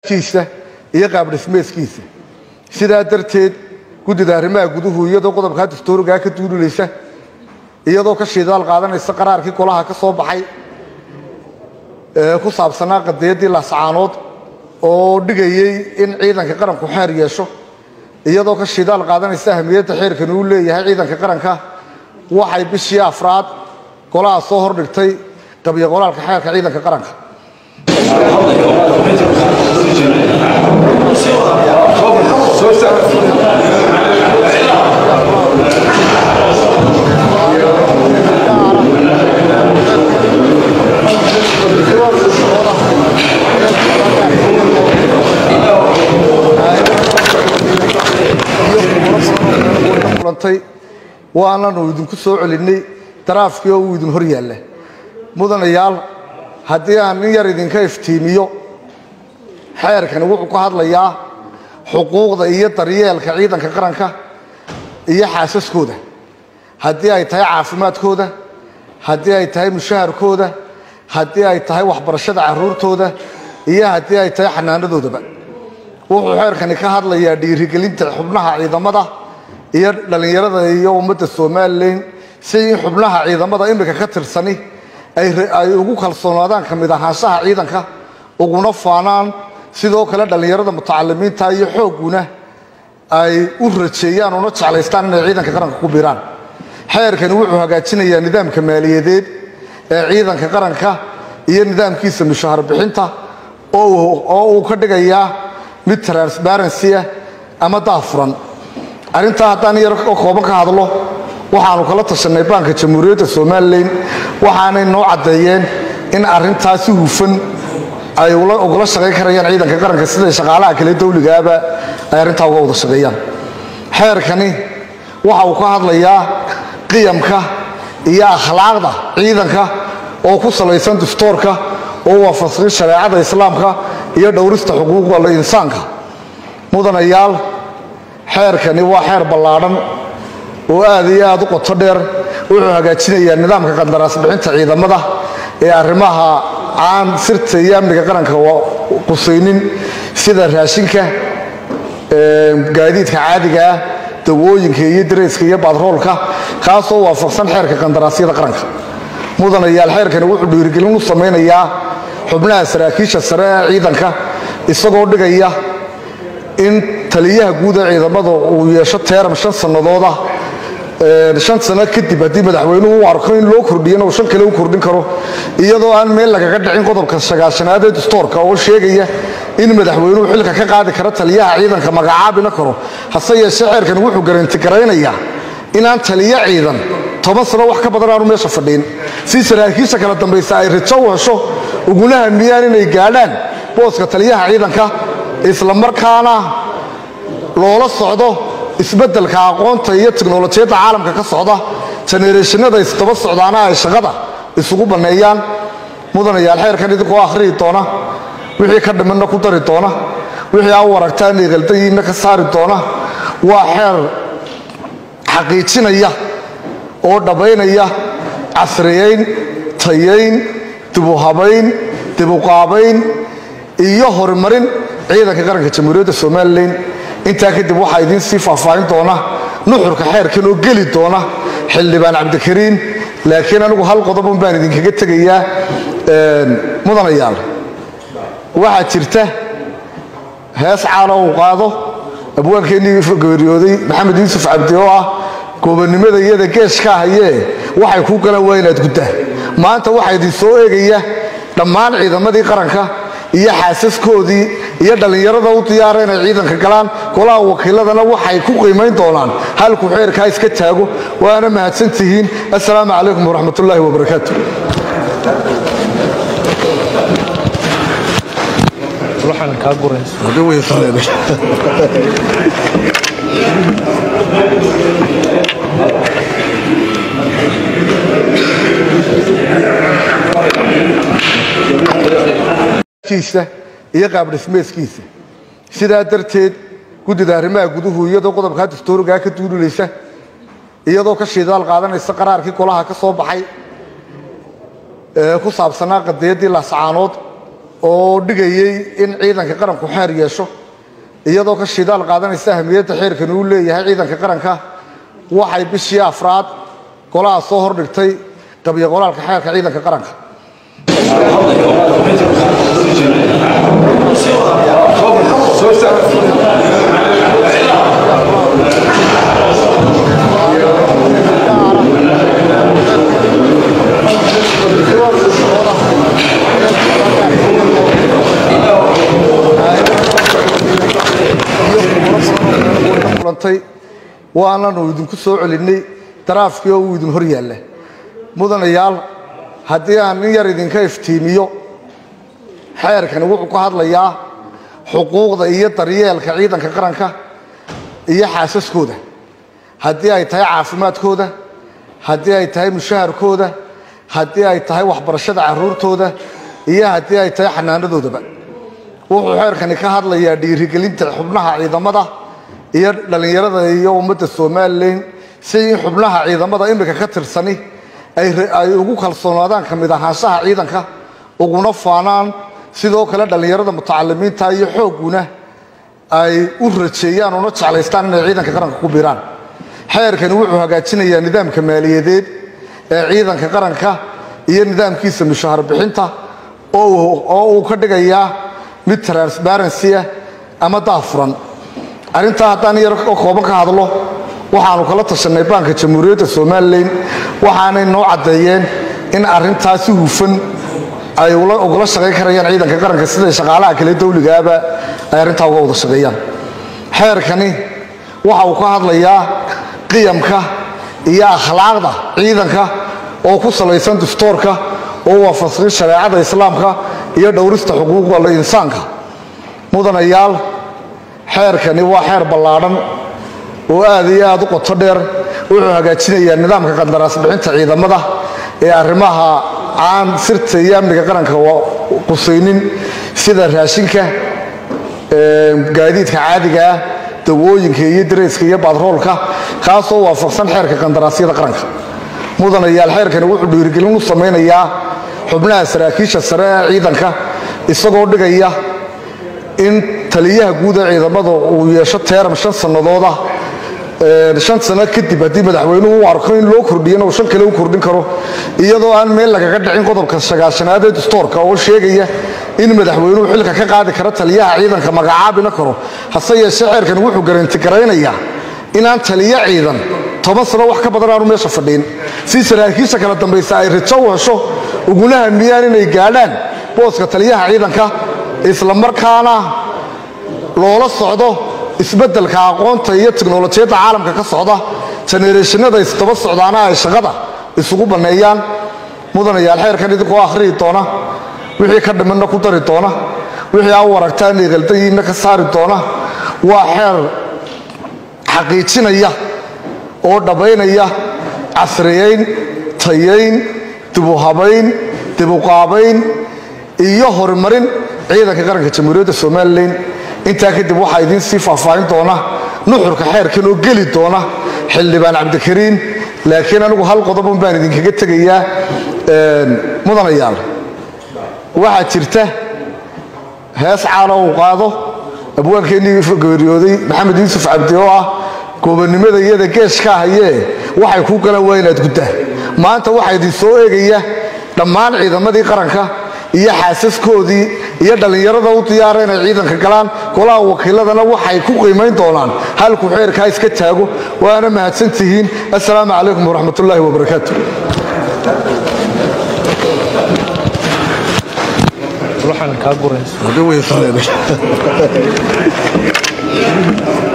kiisa iyo qaabdhismeedkiisa sidaa darteed guddida arrimaha guduhu iyadoo qodobkaa dastuurigaa ka duulilaysa iyadoo ka shidaal qaadanaysa qaraarkii golaha ka soo baxay ee ku saabsanaa qadiyaddii laascaanood oo dhigayey in ciidanka qaranku xeer yeesho iyadoo ka shidaal qaadanaysa ahamiyadda xeerkan uu leeyahay ciidanka qaranka waxay bishii afraad golaha soo hordhigtay qabiyo qoraalka xeerka ciidanka qaranka kulantay waananu idinku soo celinnay daraafkii oo uu idin hor yaalla mudanayaal haddii aan in yar idinka iftiimiyo xeerkani wuxuu ka hadlayaa xuquuqda iyo daryeelka ciidanka qaranka iyo xaasaskooda haddii ay tahay caafimaadkooda haddii ay tahay mushaharkooda haddii ay tahay waxbarashada carruurtooda iyo haddii ay tahay xanaanadoodaba wuxuu xeerkani ka hadlayaa dhiirigelinta xubnaha ciidamada iyo dhallinyarada iyo ummadda somalilan si in xubnaha ciidamada imika ka tirsani ay ugu kalsoonaadaan ka mid ahaanshaha ciidanka uguna faanaan sidoo kale dhallinyarada mutacalimiinta iyo xoogguna ay u rajeeyaan una jeclaystaan inay ciidanka qaranka ku biiraan xeerkani wuxuu hagaajinayaa nidaamka maaliyadeed ee ciidanka qaranka iyo nidaamkiisa mushahar bixinta oo uu ka dhigayaa mid transparency ah ama daafuran arrintaa haddaan yar oo kooban ka hadlo waxaanu kala tashanay baanka jamhuuriyadda somalilan waxaanay noo caddeeyeen in arrintaa si hufan ay ugala shaqayn karayaan ciidanka qaranka siday shaqaalaha kale dawligaaba ay arrintaa uga wada shaqeeyaan xeerkani waxa uu ka hadlayaa qiyamka iyo akhlaaqda ciidanka oo ku salaysan dastuurka oo waafaqsan shareecada islaamka iyo dhowrista xuquuqda insaanka mudanayaal xeerkani waa xeer ballaadhan oo aad iyo aad u qoto dheer wuxuu hagaajinayaa nidaamka qandaraas bixinta ciidamada ee arrimaha aan sirta iyo amniga qaranka qusaynin sida raashinka gaadiidka caadiga ah dawooyinka iyo dareyska iyo batroolka kaasoo waafaqsan xeerka qandaraasyada qaranka mudanayaal xeerkani wuxuu dhiirigelin u samaynayaa xubnaha saraakiisha sare ee ciidanka isagoo dhigaya in taliyaha guud ee ciidamada uu yeesho teeram shan sannadooda shan sano kadib haddii madaxweynuhu u arko in loo kordhiyana uu shan kale u kordhin karo iyadoo aan meel lagaga dhicin qodobka sagaashanaad ee dastuurka oo sheegaya in madaxweynuhu xilka ka qaadi karo taliyaha ciidanka magacaabina karo hase yeeshee xeerkan wuxuu garanti garaynayaa inaan taliyo ciidan toban sano wax ka badan aanu meesha fadhiin si saraakiisha kala dambaysa ay rajo u hesho uguna hamiyaan inay gaadhaan booska taliyaha ciidanka islamarkaana loola socdo isbeddelka aqoonta iyo tiknolojiyadda caalamka ka socda jenereeshinada isdaba socdaana ay shaqada isugu banneeyaan mudanayaal xeerkan idinkoo akhriyi doona wixii ka dhimanna ku dari doona wixii aa u aragtaan inay qaldayiinna ka saari doona waa xeer xaqiijinaya oo dhabbaynaya casriyayn tayayn dibuhabayn dibuqaabayn iyo horumarin ciidanka qaranka jamhuuriyadda somalilan intaa kadib waxaa idiin sii faahfaahin doona nuxurka xeerkan oo geli doona xildhibaan cabdikariin laakiin anigu hal qodobun baan idinkaga tegayaa mudanayaal waxaa jirta hees caala uu qaado abwaankeenii geeriyooday maxamed yuusuf cabdi oo ah goobannimada iyada geeshka hayee waxay kuu galan waa inaad guddaa maanta waxaa idin soo eegaya dhammaan ciidamadii qaranka iyo xaasaskoodii iyo dhallinyarada u diyaara inay ciidanka galaan golaha wakiiladana waxay ku qiimayn doonaan halku xeerkaa iska taago waana mahadsan tihiin assalaamu calaykum waraxmat ullaahi wabarakaatu kiisa iyo qaabdhismeedkiisa sidaa darteed guddida arrimaha guduhu iyadoo qodobkaa dastuurigaa ka duulilaysa iyadoo ka shidaal qaadanaysa qaraarkii golaha ka soo baxay ee ku saabsanaa qadiyaddii laascaanood oo dhigayey in ciidanka qaranku xeer yeesho iyadoo ka shidaal qaadanaysa ahamiyadda xeerkani uu leeyahay ciidanka qaranka waxay bishii afraad golaha soo hordhigtay qabyo qoraalka xeerka ciidanka qaranka kulantay waananu idinku soo celinay daraafkii oo uu idin hor yaalla mudanayaal haddii aan in yar idinka iftiimiyo xeerkani wuxuu ka hadlayaa xuquuqda iyo daryeelka ciidanka qaranka iyo xaasaskooda haddii ay tahay caafimaadkooda haddii ay tahay mushaharkooda haddii ay tahay waxbarashada carruurtooda iyo haddii ay tahay xanaanadoodaba wuxuu xeerkani ka hadlayaa dhiirigelinta xubnaha ciidamada iyo dhallinyarada iyo ummadda somalilan si in xubnaha ciidamada imika ka tirsani ay ugu kalsoonaadaan ka mid ahaanshaha ciidanka uguna faanaan sidoo kale dhallinyarada mutacalimiinta iyo xoogguna ay u rajeeyaan una jeclaystaan inay ciidanka qaranka ku biiraan xeerkani wuxuu hagaajinayaa nidaamka maaliyadeed ee ciidanka qaranka iyo nidaamkiisa mushahar bixinta oo uu ka dhigayaa mid transparency ah ama daafuran arrintaa haddaan yar oo kooban ka hadlo waxaanu kala tashanay baanka jamhuuriyadda somalilan waxaanay noo caddeeyeen in arrintaa si hufan ay ugala shaqayn karayaan ciidanka qaranka siday shaqaalaha kale dawligaaba ay arrintaa uga wada shaqeeyaan xeerkani waxa uu ka hadlayaa qiyamka iyo akhlaaqda ciidanka oo ku salaysan dastoorka oo waafaqsan shareecada islaamka iyo dhowrista xuquuqda insaanka mudanayaal xeerkani waa xeer ballaadhan oo aad iyo aad u qoto dheer wuxuu hagaajinayaa nidaamka qandaraas bixinta ciidamada ee arrimaha aan sirta iyo amniga qaranka qusaynin sida raashinka gaadiidka caadiga ah dawooyinka iyo dareyska iyo batroolka kaasoo waafaqsan xeerka qandaraasyada qaranka mudanayaal xeerkani wuxuu dhiirigelin u samaynayaa xubnaha saraakiisha sare ee ciidanka isagoo dhigaya in taliyaha guud ee ciidamada uu yeesho teeram shan sannadooda shan sano kadib haddii madaxweynuhu u arko in loo kordhiyana uu shan kale u kordhin karo iyadoo aan meel lagaga dhicin qodobka sagaashanaad ee dastoorka oo sheegaya in madaxweynuhu xilka ka qaadi karo taliyaha ciidanka magacaabina karo hase yeeshee xeerkan wuxuu garanti garaynayaa inaan taliyo ciidan toban sano wax ka badan aanu meesha fadhiin si saraakiisha kala dambaysa ay rajo u hesho uguna hamiyaan inay gaadhaan booska taliyaha ciidanka islamarkaana loola socdo isbeddelka aqoonta iyo tiknolojiyadda caalamka ka socda jenereeshinada isdaba socdaana ay shaqada isugu banneeyaan mudanayaal xeerkan idinkoo akhriyi doona wixii ka dhimanna ku dari doona wixii aa u aragtaan inay qaldayiinna ka saari doona waa xeer xaqiijinaya oo dhabbaynaya casriyayn tayayn dibuhabayn dibuqaabayn iyo horumarin ciidanka qaranka jamhuuriyadda somalilan intaa kadib waxaa idiin sii faahfaahin doona nuxurka xeerkan oo geli doona xildhibaan cabdikariin laakiin anigu hal qodobun baan idinkaga tegayaa mudanayaal waxaa jirta hees caala uu qaado abwaankeenii geeriyooday maxamed yuusuf cabdi oo ah goobannimada iyada geeshka hayee waxay kuu galan waa inaad guddaa maanta waxaa idin soo eegaya dhammaan ciidamadii qaranka iyo xaasaskoodii iyo dhallinyarada u diyaara inay ciidanka galaan golaha wakiiladana waxay ku qiimayn doonaan halku xeerkaa iska taago waana mahadsan tihiin assalaamu calaykum waraxmat ullaahi wabarakaatu waxaan kaa guraysa Hadii way isleedahay.